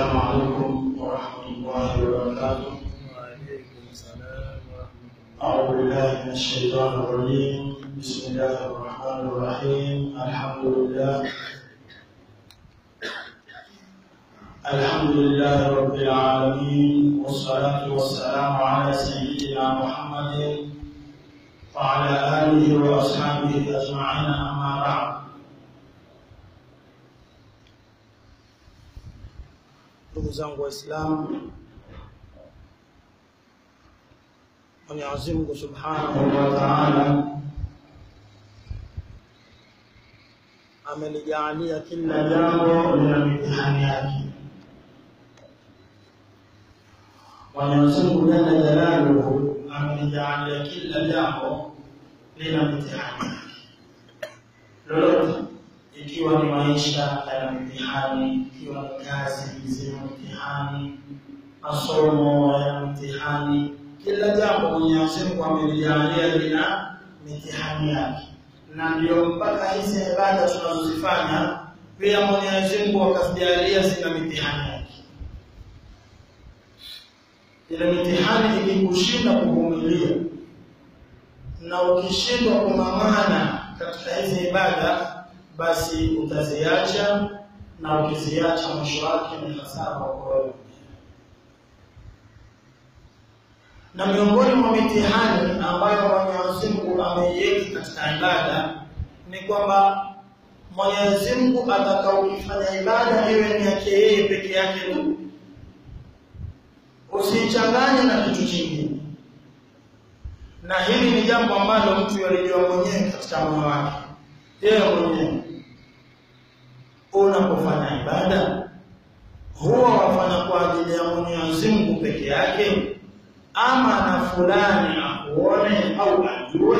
السلام عليكم ورحمة الله وبركاته وعليكم السلام ورحمة الله أعوذ بالله من الشيطان الرجيم بسم الله الرحمن الرحيم الحمد لله الحمد لله رب العالمين والصلاة والسلام على سيدنا محمد وعلى آله وأصحابه أجمعين أما بعد ndugu zangu waislamu mwenyezi mungu subhanahu wa taala amelijaalia kila jambo lina mitihani yake mwenyezi mungu jalla jalaluhu amelijaalia kila jambo lina mitihani yake lolote ikiwa ni maisha yana mitihani, ikiwa ni kazi zina mitihani, masomo yana mitihani. Kila jambo Mwenyezi Mungu amelijalia lina mitihani yake, na ndio mpaka hizi ibada tunazozifanya pia Mwenyezi Mungu akazijalia zina mitihani yake. Ile mitihani ikikushinda kuvumilia na ukishindwa kung'ang'ana katika hizi ibada basi utaziacha na ukiziacha mwisho wake ni hasara kwa wewe. Na miongoni mwa mitihani ambayo Mwenyezi Mungu ameiweka katika ibada ni kwamba Mwenyezi Mungu atakaokifanya ibada iwe ni yake yeye peke yake tu, usiichanganye na kitu kingine. Na hili ni jambo ambalo mtu yalijua mwenyewe katika moyo wake yeye mwenyewe unapofanya ibada huwa wafanya kwa ajili ya Mwenyezi Mungu peke yake ama na fulani akuone au ajue?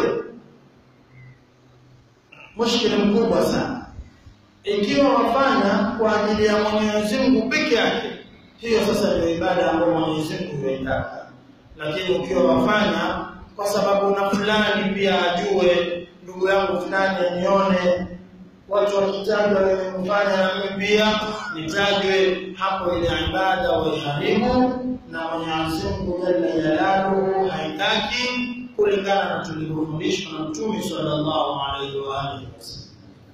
Mushkili mkubwa sana. Ikiwa wafanya kwa ajili ya Mwenyezi Mungu peke yake, hiyo sasa ndio ibada ambayo Mwenyezi Mungu huitaka. Lakini ukiwa wafanya kwa sababu na fulani pia ajue ndugu yangu fulani anione, watu wakitajwa wewe kufanya na mimi pia nitajwe, hapo ile ibada waiharibu, na Mwenyezi Mungu jalla jalaluhu haitaki, kulingana na tulivyofundishwa na Mtume sallallahu alaihi wa alihi wasallam.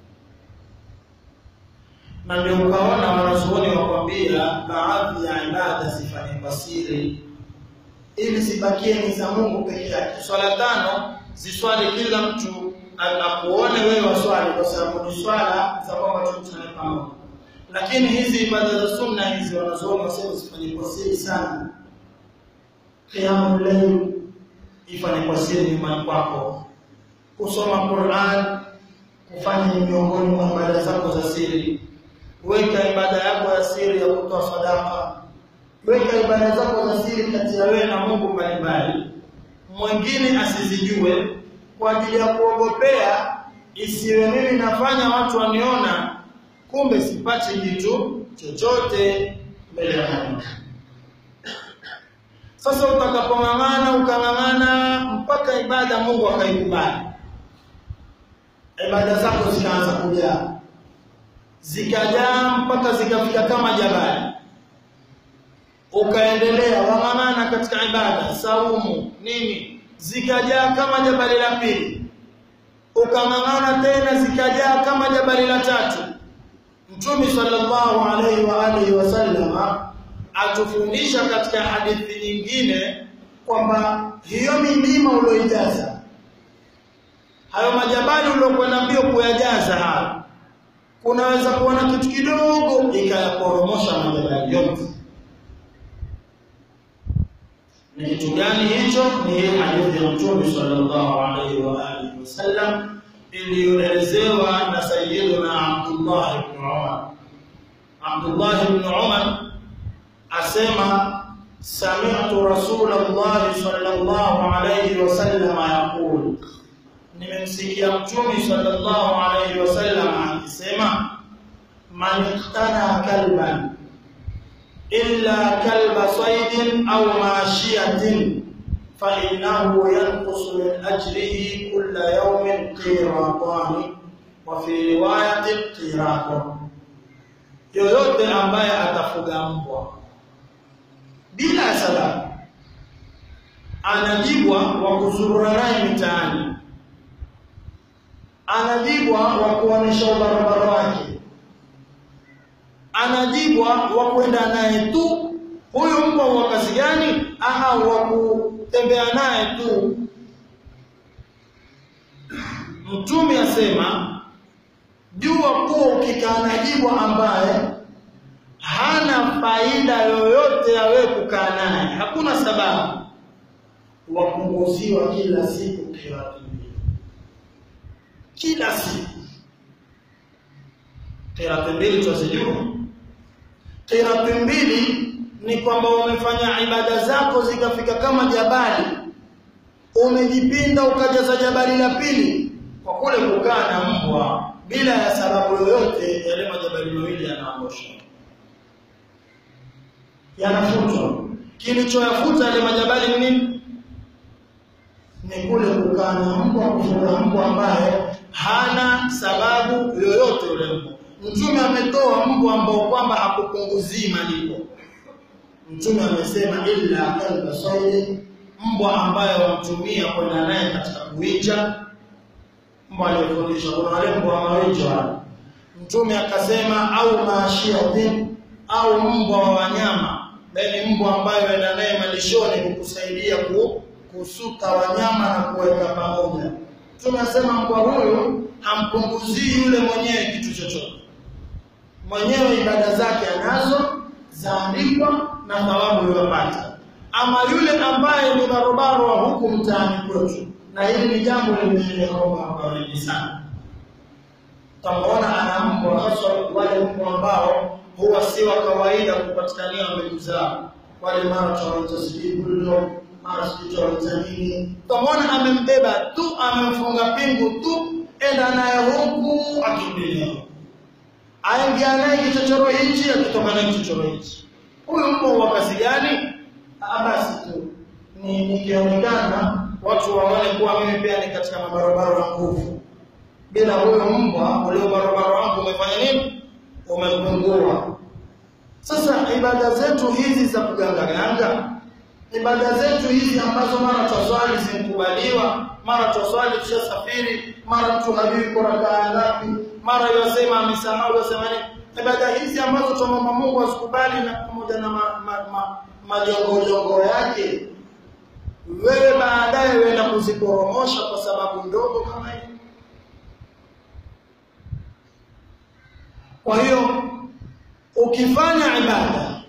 Na ndio ukaona wanazuoni wakwambia baadhi ya ibada zifanye kwa siri, ili zibakie ni za Mungu peke yake. Swala tano ziswali kila mtu akuone wewe waswali, kwa sababu ni swala za kwamba tukutane pamoja. Lakini hizi ibada za sunna hizi wanazuoni wasema zifanye kwa siri sana. Qiyamul layl ifanye kwa siri nyumbani kwako, kusoma Qur'an kufanya ni miongoni mwa ibada zako za siri. Weka ibada yako ya siri ya kutoa sadaka, weka ibada zako za siri kati ya wewe na Mungu mbalimbali, mwingine asizijue kwa ajili ya kuogopea isiwe mimi nafanya watu waniona, kumbe sipati kitu chochote mbele ya Mungu. Sasa utakapong'ang'ana ukang'ang'ana mpaka ibada Mungu akaikubali, ibada zako zikaanza kujaa, zikajaa mpaka zikafika kama jabali, ukaendelea wang'ang'ana katika ibada, saumu, nini zikajaa kama jabali la pili, ukang'ang'ana tena zikajaa kama jabali la tatu. Mtume sallallahu alaihi wa alihi wasallam atufundisha katika hadithi nyingine kwamba hiyo milima ulioijaza, hayo majabali uliokwenda mbio kuyajaza hayo, kunaweza kuona kitu kidogo ikayaporomosha majabali yote. ni kitu gani hicho? Ni hii hadithi ya Mtume sallallahu alaihi wa alihi wasallam iliyoelezewa na Sayyiduna Abdullah ibn Umar. Abdullah ibn Umar asema sami'tu Rasulullah sallallahu alaihi wasallam yaqul, nimemsikia Mtume sallallahu alaihi wasallam akisema man iqtana kalban إلا كلب صيد أو ماشية فإنه ينقص من أجره كل يوم قيراطان وفي رواية قيراط yoyote ambaye atafuga mbwa bila ya sababu anajibwa wa kuzurura naye mitaani anajibwa wa kuonesha ubarabara wake anajibwa wa kwenda naye tu huyu mbwa wa kazi gani aha wa kutembea naye tu mtume asema jua kuwa ukikaa na jibwa ambaye hana faida yoyote ya wewe kukaa naye hakuna sababu wapunguziwa kila siku kirati mbili kila siku kirati mbili twazijua kirati mbili ni kwamba umefanya ibada zako zikafika kama jabali umejipinda ukajaza jabali la pili kwa kule kukaa na mbwa bila ya sababu yoyote yale majabali mawili yanaondosha yanafutwa kilichoyafuta yale majabali ni nini ni kule kukaa na mbwa kufuga mbwa ambaye hana sababu yoyote yule mbwa mtume ametoa mbwa ambao kwamba hakupunguzii malipo mtume amesema illa kalba saidi mbwa ambaye wamtumia kwenda naye katika kuwinja mbwa aliyefundisha kuna wale mbwa wa mawinjo mtume akasema au maashiatin au mbwa wa wanyama ni mbwa ambaye waenda naye malishoni kukusaidia ku, kusuka wanyama na kuweka pamoja tunasema mbwa huyu hampunguzii yule mwenyewe kitu chochote mwenyewe ibada zake anazo zaandikwa na thawabu yopata ama yule ambaye ni barobaro wa huku mtaani kwetu na hili ni jambo limeeleoma kwa wengi sana tamwona ana mbwa hasa wale mbwa ambao huwa si wa kawaida kupatikania mbegu zao wale mara tunawaita sijui bulldog mara sijui tunawaita nini tamwona amembeba tu amemfunga pingu tu enda naye huku akimbilia aingia naye kichochoro hichi akitoka naye kichochoro hichi huyu mbwa wa kazi gani basi tu ni nikionekana watu waone kuwa mimi pia ni katika mabarabara ya nguvu bila huyo mbwa ule barabara wangu umefanya nini umepungua sasa ibada zetu hizi za kugangaganga ibada zetu hizi ambazo mara twaswali zimekubaliwa mara twaswali tushasafiri mara mtu hajui kwa rakaa ngapi mara yosema amesahau yosema nini ibada hizi ambazo twamwomba Mungu azikubali na pamoja na majongojongo ma, ma, ma yake wewe baadaye wenda kuziporomosha kwa sababu ndogo kama hii kwa hiyo ukifanya ibada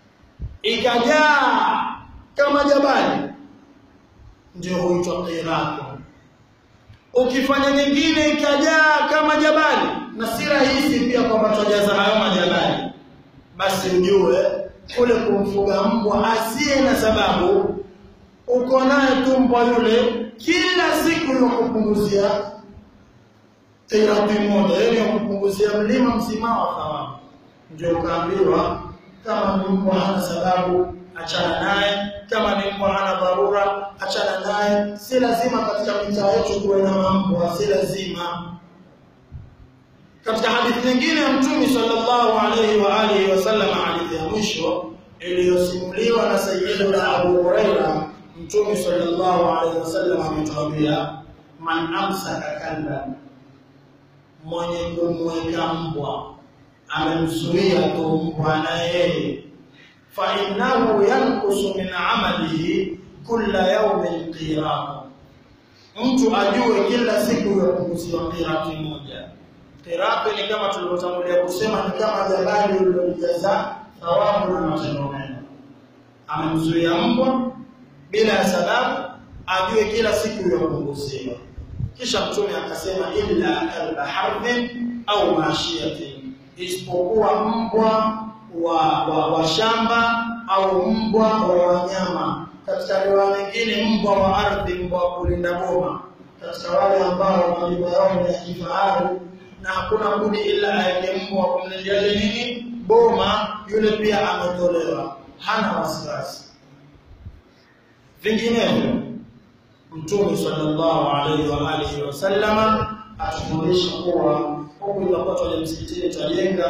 ikajaa kama jabali ndio huitwa qiratu ukifanya nyingine ikajaa kama jabali na si rahisi pia kwamba twajaza hayo majabali basi ujue kule kumfuga mbwa asiye na sababu uko naye tu mbwa yule kila siku yakupunguzia qirati moja yani yakupunguzia mlima mzima wa thawabu ndio ukaambiwa kama ni mbwa hana sababu achana naye kama ni mbwa hana dharura achana naye si lazima katika mitaa yetu kuwe na mambwa si lazima katika hadithi nyingine ya mtume sallallahu alaihi wa alihi wasallam hadithi ya mwisho iliyosimuliwa na sayyidina Abu Huraira mtume sallallahu alaihi wasallam ametuambia man amsaka kalban mwenye kumweka mbwa amemzuia tu mbwa na yeye fa innahu yankusu min amalihi kulla yawmin qiratu mtu ajue kila siku yapunguziwa qirati moja qirati ni kama tulivyotangulia kusema ni kama jabali lililolijaza thawabu na matendo mema amemzuia mbwa bila ya sababu ajue kila siku yapunguziwa kisha mtume akasema illa kalba harbin au mashiyatin isipokuwa mbwa wa, wa, wa shamba au mbwa wa wanyama katika riwaya nyingine mbwa wa ardhi mbwa wa kulinda boma katika wale ambao majumba yao ni ya kifahari na hakuna budi ila aeke mbwa wa kumlindia nini boma yule pia ametolewa hana wasiwasi vinginevyo mtume sallallahu alaihi wa alihi wasallama atufundisha kuwa huku inakuwa twaja msikitini twajenga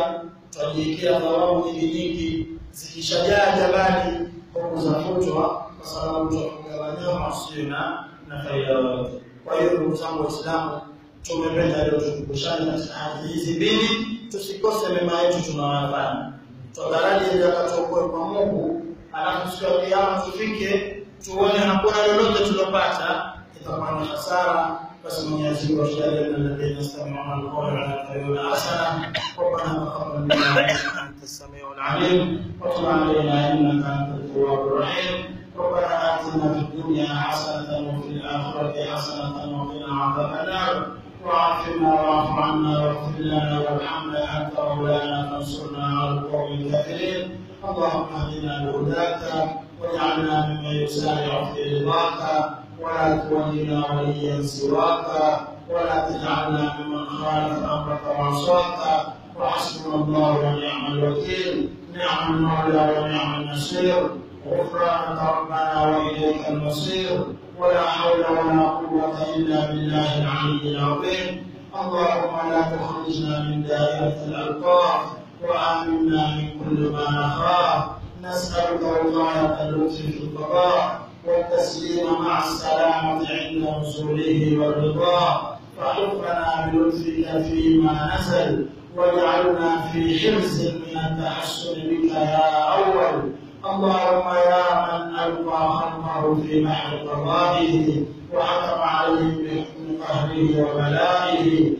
tutajiwekea thawabu nyingi nyingi zikishajaa jabali huku zafutwa kwa sababu tutafunga wanyama wasio na na faida yoyote. Kwa hiyo ndugu zangu Waislamu, tumependa leo tukumbushane katika hadithi hizi mbili, tusikose mema yetu tunawafanya, tutaraji ili akatuokoe kwa Mungu, alafu siku ya Kiyama tufike tuone hakuna lolote tulopata, itakuwa ni hasara. Basi Mwenyezi Mungu atujalie min alladhina yastami'una al-qawla wa yattabi'una ahsana. Rabbana taqabbal minna innaka antas samiul alim wa tub alaina innaka antat tawwabur rahim. ربنا آتنا في الدنيا حسنة وفي الآخرة حسنة وقنا عذاب النار وعافنا واعف عنا واغفر لنا وارحمنا أنت مولانا فانصرنا على القوم الكافرين اللهم اهدنا بهداك واجعلنا ممن يسارع في رضاك ولا تولنا وليا سواك ولا تجعلنا ممن خالف امرك وعصاك وحسبنا الله ونعم الوكيل نعم المولى ونعم النصير غفرانك ربنا واليك المصير ولا حول ولا قوه الا بالله العلي العظيم اللهم لا تخرجنا من دائره الالقاب وامنا من كل ما نخاف نسالك وقايه اللطف في القضاء والتسليم مع السلامه عند نزوله والرضا فحفنا بلطفك فيما نزل واجعلنا في حرز من التحسن بك يا اول اللهم يا من القى خلقه في بحر قضائه وحكم عليهم بحكم قهره وبلائه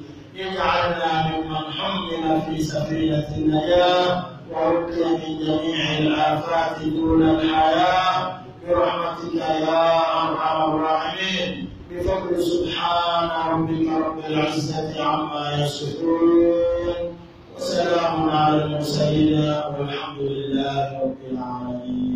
اجعلنا ممن حمل في سفينه النجاه ورقي من جميع الافات دون الحياه برحمتك يا ارحم الراحمين بفضل سبحان ربك رب العزه عما يصفون وسلام على المرسلين والحمد لله رب العالمين